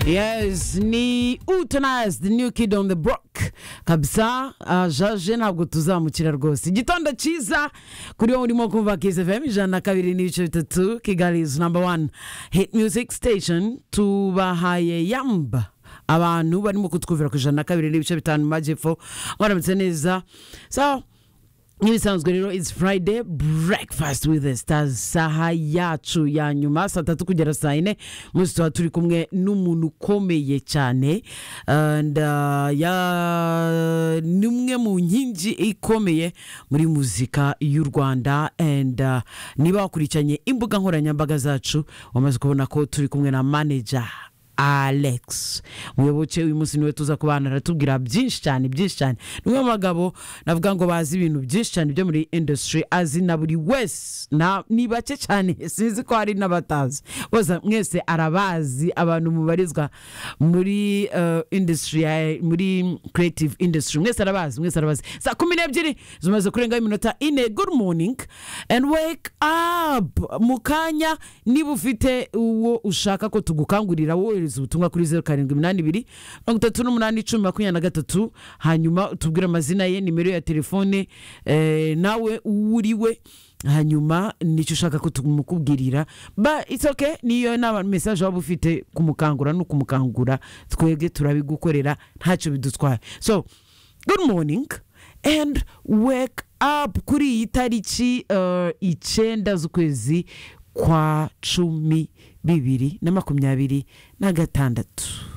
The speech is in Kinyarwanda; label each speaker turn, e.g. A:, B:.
A: yes ni utonayizi the new kid on the block kabisa ah, jaje ntabwo tuzamukira rwose igitondo cyiza kuri wowe urimo kumva kizevemu ijana na kabiri n'ibice bitatu kigali is number one hit music station tubahaye yamba abantu barimo kutwumvira ku ijana na kabiri n'ibice bitanu mu majyepfo mwaramutse neza so nk'ibisanzwe rero it's friday breakfast with the stars saha yacu ya nyuma saa tatu kugera saa yine munsi tuba turi kumwe n'umuntu ukomeye cyane and uh, ya ni umwe mu nkingi ikomeye muri muzika y'u rwanda and uh, niba wakurikiranye imbuga nkoranyambaga zacu wamaze kubona ko turi kumwe na manager alex muyoboke uyu munsi niwe tuza kubana aratubwira byinshi cyane byinshi cyane ni umwe mu bagabo navuga ngo bazi ibintu byinshi cyane byo muri industry azi na buri wese na- ni bake cyane sinzi ko hari n'abatazi bose mwese arabazi abantu mubarizwa muri eh, industry ya- muri creative industry mwese arabazi mwese arabazi saa kumi n'ebyiri zimaze kurengaho iminota ine good morning and wake up mu kanya niba ufite uwo ushaka ko tugukangurira wohereza ubutumwa kuri zeru karindwi iminani ibiri mirongo itatu n'umunani icumi makumyabiri na gatatu hanyuma utubwire amazina ye nimero ya telefone eh, nawe uwo uri we hanyuma nicyo ushaka ko tumukubwirira ba it's okay niyo naba mesaje waba ufite kumukangura no kumukangura twebwe turabigukorera ntacyo bidutwaye so good morning and wake up kuri iyi tariki eh, icyenda z'ukwezi kwa cumi bibiri na makumyabiri na gatandatu